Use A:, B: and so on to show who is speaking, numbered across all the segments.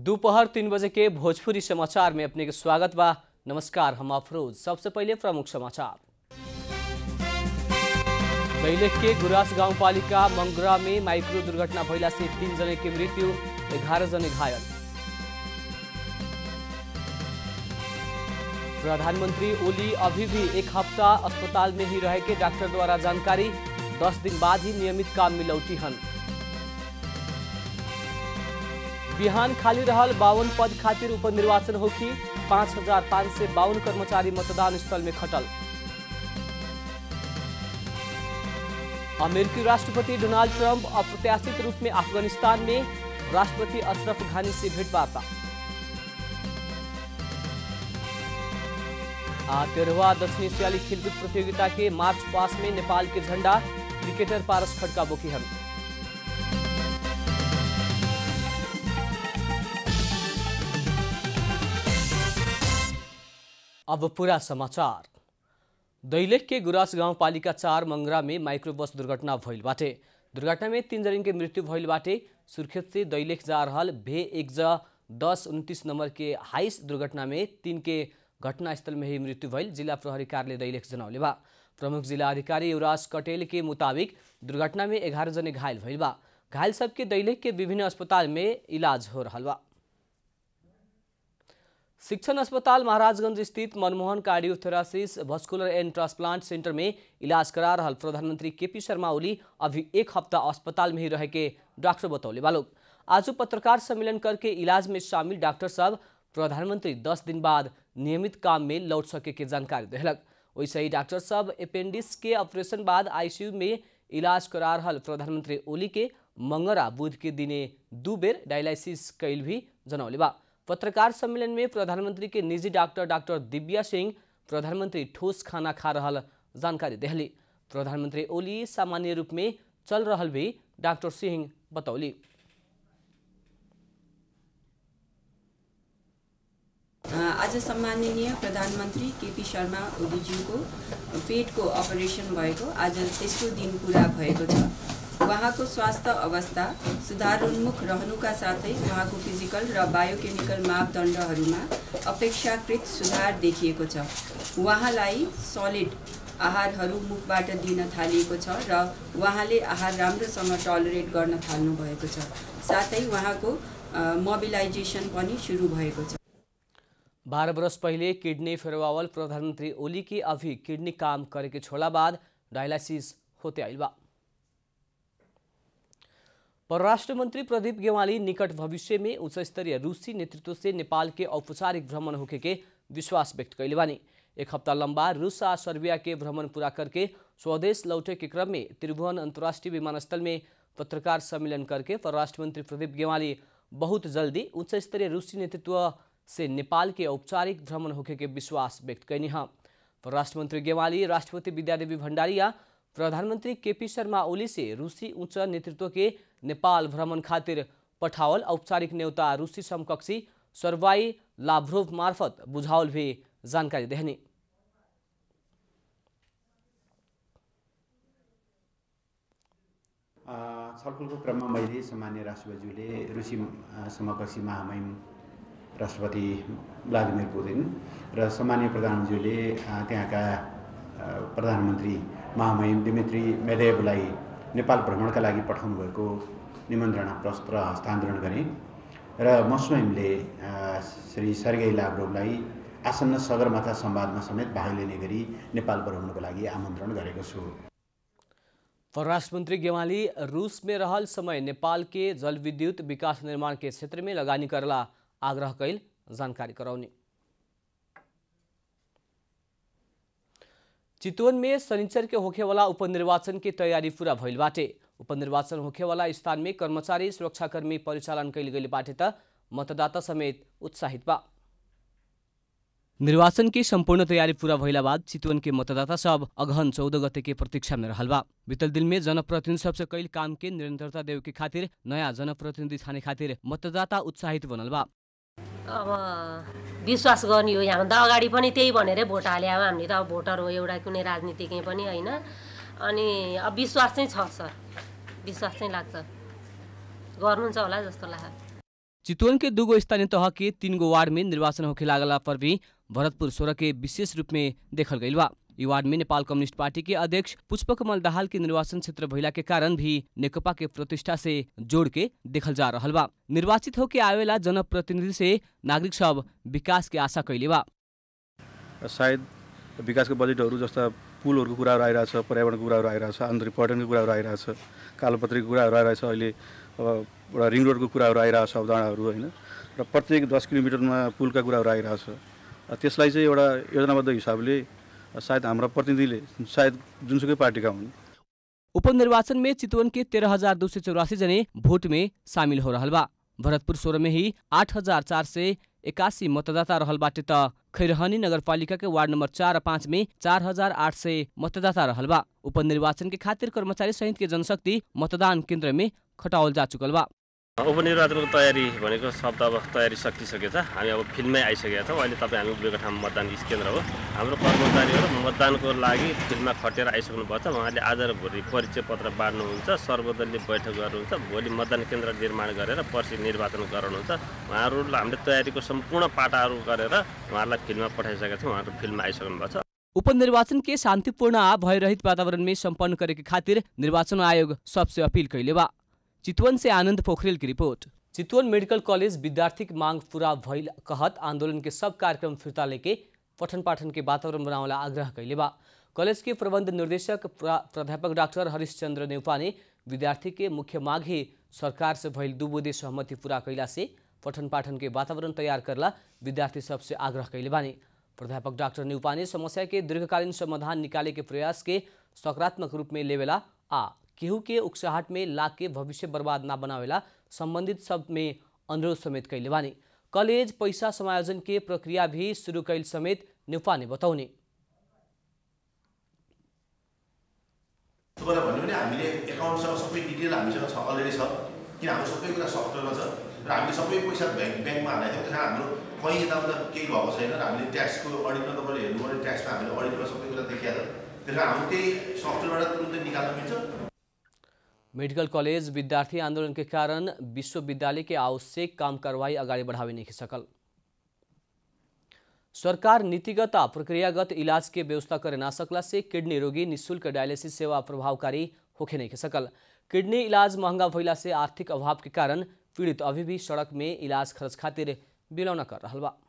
A: दोपहर तीन बजे के भोजपुरी समाचार में अपने के स्वागत बा नमस्कार हम अफरोज सबसे पहले प्रमुख समाचार दैलेख के गुरास गाउँपालिका मंगरा में माइक्रो दुर्घटना भइला से तीन जने की मृत्यु ग्यारह जने घायल प्रधानमंत्री ओली अभी भी एक हफ्ता अस्पताल में ही रहे के डॉक्टर द्वारा जानकारी दस दिन बाद ही नियमित काम में लौटी हन बिहान खाली रहल बावन पद खातिर उपनिर्वाचन होखी पाँच हजार पाँच सय बावन कर्मचारी मतदान स्थल में खटल अमेरिकी राष्ट्रपति डोनाल्ड ट्रंप अप्रत्याशित रूप में अफगानिस्तान में राष्ट्रपति अशरफ घानी से भेंटवार्ता आ तेरहवा दक्षिण एशियाली खेलकूद प्रतियोगिता के मार्च पास में नेपाल के झंडा क्रिकेटर पारस खड़का बोकीहन अब पूरा समाचार दैलेख के गुरास गाउँपालिका चार मंगरा में माइक्रो बस दुर्घटना भइल बाटे दुर्घटना में तीन जन के मृत्यु भइल बाटे सुर्खेत से दैलेख जा रहल भे एक ज दस उन्तीस नंबर के हाइस दुर्घटना में तीन के घटनास्थल में ही मृत्यु भइल जिला प्रहरी कार्यालय दैलेख जनौले बा प्रमुख जिला अधिकारी युवराज कटेल के मुताबिक दुर्घटना में एघारह जने घायल भइल बा घायल सबके दैलेख के विभिन्न अस्पताल में इलाज हो रहल बा शिक्षण अस्पताल महाराजगंज स्थित Manmohan cardiothoracic vascular and transplant centre में इलाज करा रहल प्रधानमंत्री केपी शर्मा ओली अभी एक हफ्ता अस्पताल में ही रह के डॉक्टर बतौले बालोग आज पत्रकार सम्मेलन करके इलाज में शामिल डॉक्टर साहब प्रधानमंत्री दस दिन बाद नियमित काम में लौट सके के जानकारी दिलक वैसे ही डॉक्टर साहब अपेंडिक्स के ऑपरेशन बाद आईसीयू में इलाज करा रहल प्रधानमंत्री ओली के मंगरा बुध के दिने दू बेर डायलिसिस कैल भी जनौले बा पत्रकार सम्मेलन में प्रधानमंत्री के निजी डॉक्टर डॉक्टर दिव्या सिंह प्रधानमंत्री ठोस खाना खा रहल जानकारी दिली प्रधानमंत्री ओली सामान्य रूप में चल रहल भी डॉक्टर सिंह बतौली
B: आज सम्माननीय प्रधानमन्त्री केपी शर्मा ओलीज्यूको पेटको अपरेसन भएको आज तेस्रो दिन पुरा भएको छ उहाँको स्वास्थ्य अवस्था सुधारोन्मुख रहनुका साथै उहाँको फिजिकल र बायोकेमिकल मापदण्डहरूमा अपेक्षाकृत सुधार देखिएको छ उहाँलाई सलिड आहारहरू मुखबाट दिन थालिएको छ र उहाँले आहार राम्रोसँग टलरेट गर्न थाल्नु भएको छ साथै उहाँको मोबिलाइजेसन पनि सुरु भएको छ
A: बारह बरस पहले किडनी फेरवावल प्रधानमंत्री ओली की अभी किडनी काम करे के छोड़ा बाद डायलिसिस होते आइल बा परराष्ट्र मंत्री प्रदीप गेवाली निकट भविष्य में उच्च स्तरीय रूसी नेतृत्व से नेपाल के औपचारिक भ्रमण होके के विश्वास व्यक्त कैले बानी एक हफ्ता लंबा रूस आ सर्बिया के भ्रमण पूरा करके स्वदेश लौटे के क्रम में त्रिभुवन अंतर्राष्ट्रीय विमानस्थल में पत्रकार सम्मेलन करके परराष्ट्र मंत्री प्रदीप गेवाली बहुत जल्दी उच्च स्तरीय रूसी नेतृत्व से नेपाल के औपचारिक भ्रमण होके के विश्वास व्यक्त कैनी हाँ परराष्ट्र मंत्री गेवाली राष्ट्रपति विद्यादेवी भण्डारिया प्रधानमंत्री केपी शर्मा ओली से रूसी उच्च नेतृत्व के नेपाल भ्रमण खातिर पठावल औपचारिक न्योता रूसी समकक्षी सर्वाई लाभ्रोभ मार्फत बुझावल भी जानकारी देहनी
C: छलफलको क्रममा मैले सामान्य राष्ट्रपतिज्यूले रुसी समकक्षी महामहिम राष्ट्रपति भ्लादिमिर पुतिन र सामान्य प्रधानमन्त्रीले त्यहाँका प्रधानमन्त्री महामहिम दिमित्री मेदेवलाई नेपाल भ्रमणका लागि पठाउनु भएको निमन्त्रणा पत्र हस्तान्तरण गरेँ र म स्वयंले श्री सर्गेई लाभ्रोभलाई आसन्न सगरमाथा संवादमा समेत भाग लिने गरी नेपाल भ्रमणको लागि आमन्त्रण गरेको छु
A: परराष्ट्र मंत्री गेवाली रूस में रहल समय नेपाल के जल विद्युत विकास निर्माण के क्षेत्र में लगानी करला आग्रह कैल जानकारी कराउने चितवन में शनिचर के होखेवाला उपनिर्वाचन की तैयारी पूरा भइल बाटे उपनिर्वाचन होखेवाला स्थान में कर्मचारी सुरक्षाकर्मी परिचालन कैल गई बाटे त मतदाता समेत उत्साहित बा निर्वाचन की संपूर्ण तैयारी पूरा भइला बाद चितवन के मतदाता सब अगहन चौदह गते के प्रतीक्षा में रहल बा बीतल दिन में जनप्रतिनिधि सबसे कैल काम के निरंतरता देव के खातिर नया जनप्रतिनिधि छाने खातिर मतदाता उत्साहित बनल बा
D: अब विश्वास गर्ने हो यहाँभन्दा अगाडि पनि त्यही भनेरै भोट हाले अब हामीले त अब भोटर हो एउटा कुनै राजनीतिज्ञ पनि होइन अनि अब विश्वास चाहिँ छ सर विश्वास चाहिँ लाग्छ गर्नुहुन्छ होला जस्तो लाग्छ
A: चितवन के दूगो स्थानीय तह के तीन गो वार्ड में निर्वाचन होखे लागला पर भी भरतपुर सोलह के विशेष रूप में देखल गईल बा ई वार्ड में नेपाल कम्युनिस्ट पार्टी के अध्यक्ष पुष्पकमल दाहाल के निर्वाचन क्षेत्र भइला के कारण भी नेकपा के प्रतिष्ठा से जोड़ के देखल जा रहल बा निर्वाचित होके आवेला जनप्रतिनिधि से नागरिक सब विकास के आशा कैले बा
E: सायद विकासको बजेटहरू जस्ता पुलहरूको कुराहरू आइरहेछ पर्यावरणको कुराहरू आइरहेछ आन्तरिक पर्यटनको कुराहरू आइरहेछ कालोपत्रीको कुराहरू आइरहेछ अहिले अब एउटा रिङ रोडको कुराहरू आइरहेछ अवधारणाहरू होइन र प्रत्येक दस किलोमिटरमा पुलका कुराहरू आइरहेछ त्यसलाई चाहिँ एउटा योजनाबद्ध हिसाबले सायद हाम्रा प्रतिनिधिले सायद जुनसुकै पार्टीका हुन्
A: उपनिर्वाचन में चितवन के तेरह हजार दो सौ चौरासी जने वोट में शामिल हो रहल बा भरतपुर सोलह में ही आठ हजार चार सय एकासी मतदाता रहल बाटे त खैरहनी नगरपालिका के वार्ड नंबर चार और पाँच में चार हजार आठ सय मतदाता रहल बा उपनिर्वाचन के खातिर कर्मचारी सहित के जनशक्ति मतदान केन्द्र में खटावल जा चुकल बा
F: उपनिर्वाचनको तयारी भनेको शब्द अब तयारी सकिसकेछ हामी अब फिल्डमै आइसकेका छौँ अहिले तपाईँ हामी उभिएको ठाउँ मतदान केन्द्र हो हाम्रो कर्मचारीहरू मतदानको लागि फिल्डमा खटेर आइसक्नुपर्छ उहाँले आज र भोलि परिचय पत्र बाँड्नुहुन्छ सर्वदलीय बैठक गर्नुहुन्छ भोलि मतदान केन्द्र निर्माण गरेर पर्सि निर्वाचन गराउनुहुन्छ उहाँहरूलाई हामीले तयारीको सम्पूर्ण पाटाहरू गरेर उहाँहरूलाई फिल्डमा पठाइसकेका छौँ उहाँहरू फिल्डमा आइसक्नुभएको छ
A: उपनिर्वाचन के शान्तिपूर्ण आ भयरहित वातावरण में सम्पन्न करे के खातिर निर्वाचन आयोग सबसे अपील कैले बा चितवन से आनंद पोखरेल की रिपोर्ट चितवन मेडिकल कॉलेज विद्यार्थी की मांग पूरा भइल कहत आंदोलन के सब कार्यक्रम फिर्ता लेके पठन पाठन के वातावरण बनावला आग्रह कैले बा कॉलेज के प्रबंध निर्देशक प्रा- प्राध्यापक डॉक्टर हरिश्चंद्र नेउपा ने विद्यार्थी के मुख्य मांग ही सरकार से भइल दू बुदे सहमति पूरा कैला से पठन पाठन के वातावरण तैयार करला विद्यार्थी सबसे आग्रह कैले बानी प्राध्यापक डॉक्टर नेउपा ने समस्या के दीर्घकालीन समाधान निकाले के प्रयास के सकारात्मक रूप में लेवेला आ केहू के उकसाहट में लाग के भविष्य बर्बाद ना बनावेला संबंधित सब में अनुरोध समेत कैले बानी कॉलेज पैसा समायोजन के प्रक्रिया भी शुरू कैल समेत नेउपा ने बताउने
G: तपाईँलाई भन्यो भने हामीले एकाउन्टसँग सबै डिटेल हामीसँग छ अलरेडी छ किन हाम्रो सबै कुरा सफ्टवेयरमा छ र हामीले सबै पैसा ब्याङ्क ब्याङ्कमा हालेको थियौँ त्यस कारण हाम्रो कहीँ यताउता केही भएको छैन र हामीले ट्याक्सको अडिटमा तपाईँले हेर्नु पऱ्यो ट्याक्समा हामीले अडिटमा सबै कुरा देखिहाल्छ त्यस कारण हाम्रो त्यही सफ्टवेयरबाट तुरुन्तै निकाल्न मिल्छ
A: मेडिकल कॉलेज विद्यार्थी आंदोलन के कारण विश्वविद्यालय के आवश्यक काम कार्रवाई अगाडि बढ़ावे नहीं सकल सरकार नीतिगत आ प्रक्रियागत इलाज के व्यवस्था करे ना सकला से किडनी रोगी निशुल्क डायलिसिस सेवा प्रभावकारी होखे नहीं सकल किडनी इलाज महंगा भइला से आर्थिक अभाव के कारण पीड़ित अभी भी सड़क में इलाज खर्च खातिर बिलौना कर रहल बा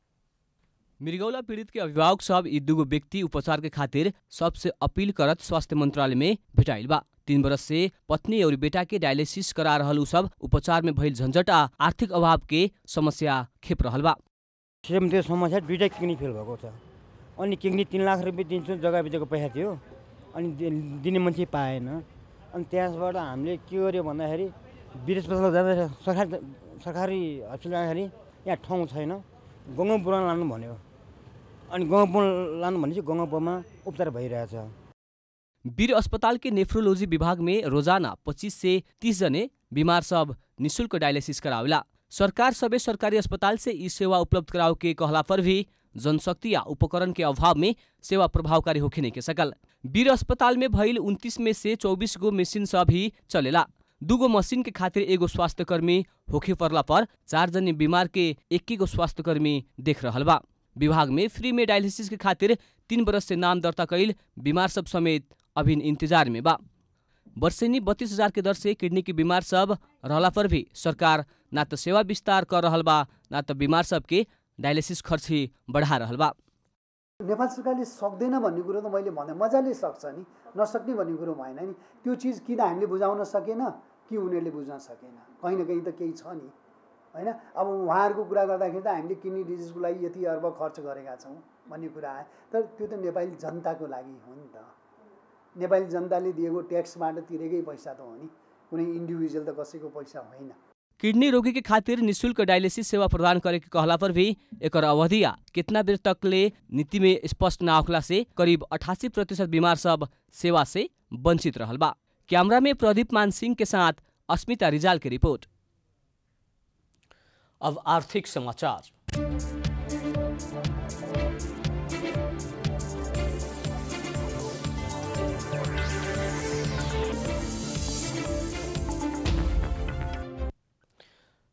A: मृगौला पीड़ित के अभिभावक सब यी दुगो व्यक्ति उपचार के खातिर सबसे अपील करत स्वास्थ्य मंत्रालय में भेटाइल बा तीन बरस से पत्नी और बेटा के डायलिसिस करा रहल उ सब उपचार में भइल झन्झट आ आर्थिक अभाव के समस्या खेप रहल बा
H: सेम त्यो समस्या दुइटै किडनी फेल भएको छ अनि किडनी तिन लाख रुपियाँ दिन्छु जग्गा बिजको पैसा थियो अनि दि- दिने मान्छे पाएन अनि त्यसबाट हामीले के गर्यो भन्दाखेरि विदेश अस्पताल जाँदा सरकारी सरकारी हस्पिटल जाँदाखेरि यहाँ ठाउँ छैन गङ्गापुरमा लानु भन्यो अनि गङ्गापुर लानु भनेपछि गङ्गापुरमा उपचार भइरहेछ
A: वीर अस्पताल के नेफ्रोलॉजी विभाग में रोजाना 25 से 30 जने बीमार सब निशुल्क डायलिसिस करावेला सरकार सबे सरकारी अस्पताल से ई सेवा उपलब्ध कराओ के कहला पर भी जनशक्ति या उपकरण के अभाव में सेवा प्रभावकारी होखे नहीं के सकल वीर अस्पताल में भइल उन्तीस में से चौबीस गो मशीन सब ही चलेला दूगो मशीन के खातिर एगो स्वास्थ्य कर्मी होखे पड़ला पर चार जने बीमार के एक गो स्वास्थ्य कर्मी देख रहल बा विभाग में फ्री में डायलिसिस के खातिर तीन बरस से नाम दर्ता कैल बीमार सब समेत अभी इंतजार में बा वर्षेनी बत्तीस हजार के दर से किडनी के बीमार सब रहला पर भी सरकार ना तो सेवा विस्तार कर रहल बा ना तो बीमार सब के डायलिसिस खर्च ही बढ़ा रहल बा
I: नेपाल सरकारले सक्दैन भन्ने कुरो त मैले भने मजाले सक्छ नि नसक्ने भन्ने कुरो भएन नि त्यो चिज किन हामीले बुझाउन सकेन कि उनीहरूले बुझ्न सकेन कहीँ न कहीँ त केही छ नि होइन अब उहाँहरूको कुरा गर्दाखेरि त हामीले किडनी डिजिजको लागि यति अर्ब खर्च गरेका छौँ भन्ने कुरा आयो तर त्यो त नेपाली जनताको लागि हो नि त नेपाली जनताले दिएको ट्याक्सबाट तिरेकै पैसा त हो नि कुनै इन्डिभिजुअल त कसैको पैसा होइन
A: किडनी रोगी के खातिर निशुल्क डायलिसिस सेवा प्रदान करे के कहला पर भी एकर अवधि आ कितना देर तक ले नीति में स्पष्ट ना होखला से करीब अठासी प्रतिशत बीमार सब सेवा से वंचित रहल बा कैमरा में प्रदीप मान सिंह के साथ अस्मिता रिजाल की रिपोर्ट अब आर्थिक समाचार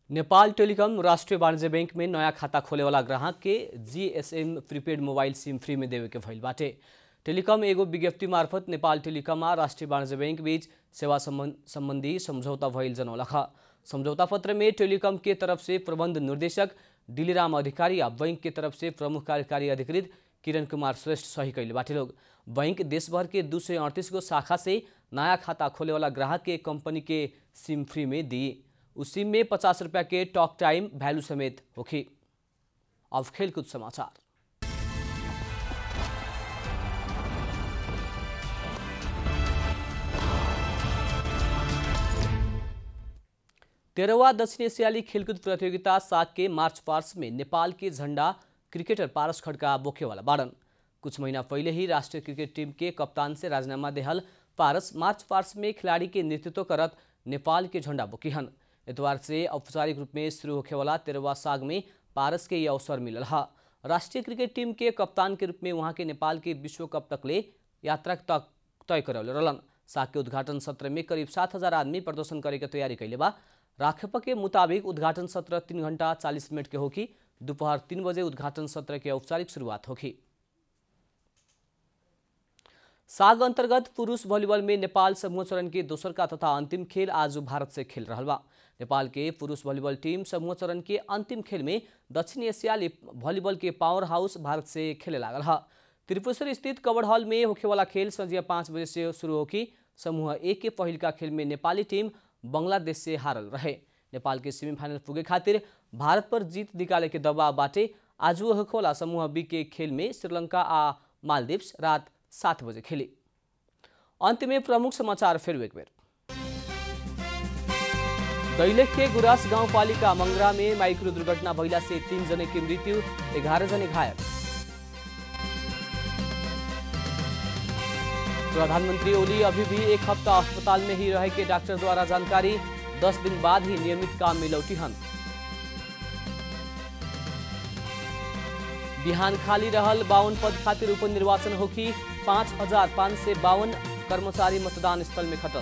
A: नेपाल टेलीकॉम राष्ट्रीय वाणिज्य बैंक में नया खाता खोले वाला ग्राहक के GSM prepaid mobile SIM free में देवे के भइल बाटे टेलीकॉम एगो विज्ञप्ति मार्फत नेपाल टेलीकॉम आ राष्ट्रीय वाणिज्य बैंक बीच सेवा संबंधी समझौता भइल जनौलख समझौता पत्र में टेलीकॉम के तरफ से प्रबंध निर्देशक दिलीराम अधिकारी आ बैंक के तरफ से प्रमुख कार्यकारी अधिकृत किरण कुमार श्रेष्ठ सही कैले बाटे लोग बैंक देशभर के दू सौ अड़तीस गो शाखा से नया खाता खोले वाला ग्राहक के कंपनी के सिम फ्री में दी उस सिम में पचास रुपया के टॉक टाइम वैल्यू समेत होखी अब खेलकूद समाचार तेरहवा दक्षिण एशियाली खेलकूद प्रतियोगिता सात के मार्च पार्स में नेपाल के झंडा क्रिकेटर पारस खड़का बोखेवाला बाड़न कुछ महीना पहले ही राष्ट्रीय क्रिकेट टीम के कप्तान से राजीनामा देहल पारस मार्च पार्स में खिलाड़ी के नेतृत्व करत नेपाल के झंडा बोकीहन एतवार से औपचारिक रूप में शुरू होखे वाला तेरहवा साग में पारस के ये अवसर मिलल है राष्ट्रीय क्रिकेट टीम के कप्तान के रूप में वहाँ के नेपाल के विश्व कप तक ले यात्रा तक तय करौले रहलन साग के उद्घाटन सत्र में करीब सात हजार आदमी प्रदर्शन करे के तैयारी कैले बा राखेप के मुताबिक उद्घाटन सत्र तीन घंटा चालीस मिनट के होगी दोपहर तीन बजे उद्घाटन सत्र के औपचारिक शुरुआत होगी साग अंतर्गत पुरुष वॉलीबॉल में नेपाल समूह चरण के दोसर का तथा अंतिम खेल आज भारत से खेल रहा बा नेपाल के पुरुष वॉलीबॉल टीम समूह चरण के अंतिम खेल में दक्षिण एशियाली वॉलीबॉल के पावर हाउस भारत से खेले लागल है त्रिपुरेश्वर स्थित कवर हॉल में होखे वाला खेल संझिया पाँच बजे से शुरू होगी समूह ए के पहिल का खेल में नेपाली टीम बंगलादेश से हारल रहे नेपाल के सेमीफाइनल पुगे खातिर भारत पर जीत निकाले के दबाव बाटे आज होखोला समूह बी के खेल में श्रीलंका आ मालदीव्स रात सात बजे खेली अंत में प्रमुख समाचार फिर एक बेर दैलेख के गुरास गाउँपालिका मंगरा में माइक्रो दुर्घटना भइला से तीन जने की मृत्यु ग्यारह जने घायल प्रधानमंत्री ओली अभी भी एक हफ्ता अस्पताल में ही रहे के डॉक्टर द्वारा जानकारी दस दिन बाद ही नियमित काम में लौटी हन बिहान खाली रहल बावन पद खातिर उपनिर्वाचन होगी पाँच हजार पाँच सय बावन कर्मचारी मतदान स्थल में खटल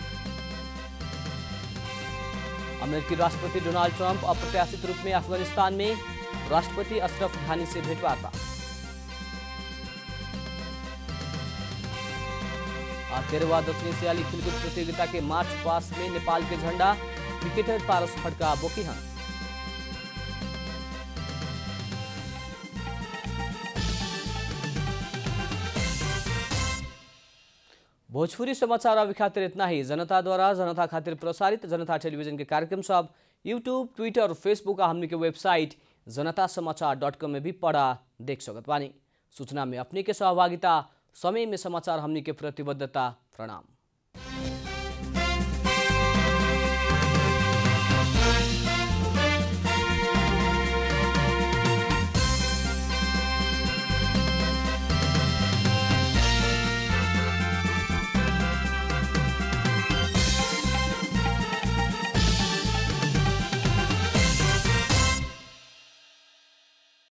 A: अमेरिकी राष्ट्रपति डोनाल्ड ट्रंप अप्रत्याशित रूप में अफगानिस्तान में राष्ट्रपति अशरफ घानी से भेंटवार्ता तेरहवा दक्षिण एशियाली खेलकूद प्रतियोगिता के मार्च पास में नेपाल के झंडा क्रिकेटर पारस खड़का बोकीहन भोजपुरी समाचार अभी खातिर इतना ही जनता द्वारा जनता खातिर प्रसारित जनता टेलीविजन के कार्यक्रम सब यूट्यूब ट्विटर फेसबुक हमने के वेबसाइट जनता समाचार डॉट कॉम में भी पढ़ा देख सकत बानी सूचना में अपने के सहभागिता समय में समाचार हमने के प्रतिबद्धता प्रणाम